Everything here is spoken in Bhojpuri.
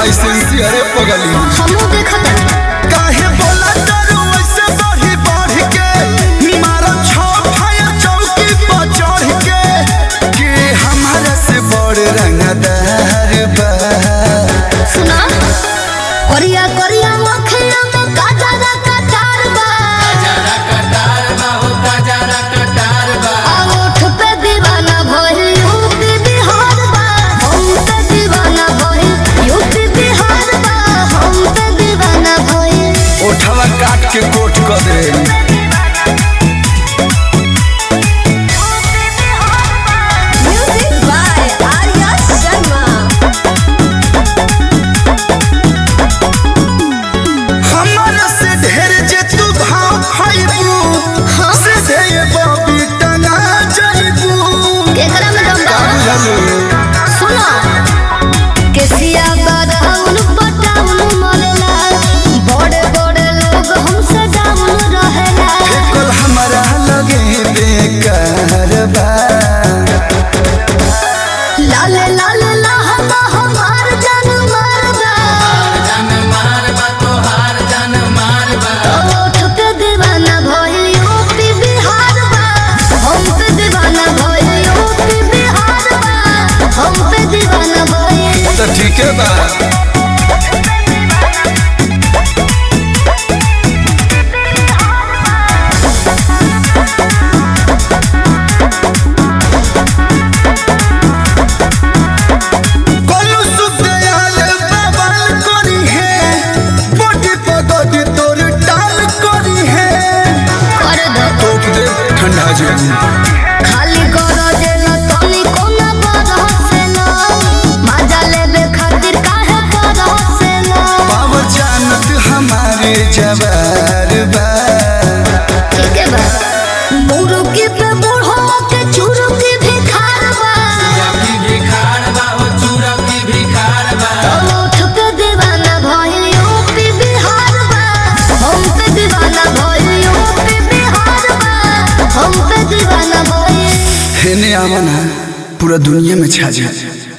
लाइसेंसी अरे पगली हमू देखत हनी। काहे बोला तारू ऐसे बढ़ी बढ़ के मारा छौ फाया चौकी पर चढ़ के कि हमारा से बड़ रंगदार बा सुना करिया करिया मखिया में काजरा कटार बा आ ओठ पे दीवाना भइल यूपी बिहार बा हम पे दीवाना भइल यूपी बिहार बा हम पे दीवाना भइल ओठवा काट के कोट कर दे म्यूजिक बाय आर्या शर्मा हमारा से ढेर जे तू भाव खाइबू से दे ये बबी टंगा जाइबू केकरा में दम बा बुझलू सुना केसिया बदाउन पटाउन मरेला बड़े बड़े लोग हमसे डाउन रहेला कल हमारा लगे बेकार बा लाले लाले लहंगा हमार जान मारदा ओठ पे दीवाना भइल यूपी बिहार बा हम पे दीवाना भइल यूपी बिहार बा हम पे दीवाना भइल तो ठीक है बा कोलू सुखदयाल बवाल करी है बॉडी पगड़ी तोर टाल करी है कर दो टोक दे ठंडा जेबू खाली करो जेला तनी कोना बरसेला मजा लेबे खातिर काहे बरसेला पावर जानत हमारे जवार बा ठीक है बा मुरुकी पे बूढ़ो के चुरुकी भी खारबा ओठ पे दीवाना भइल यूपी बिहार बा हम पे दीवाना भइल यूपी बिहार बा हम पे दीवाना भइल हेने आवा ना पूरा दुनिया में छा जा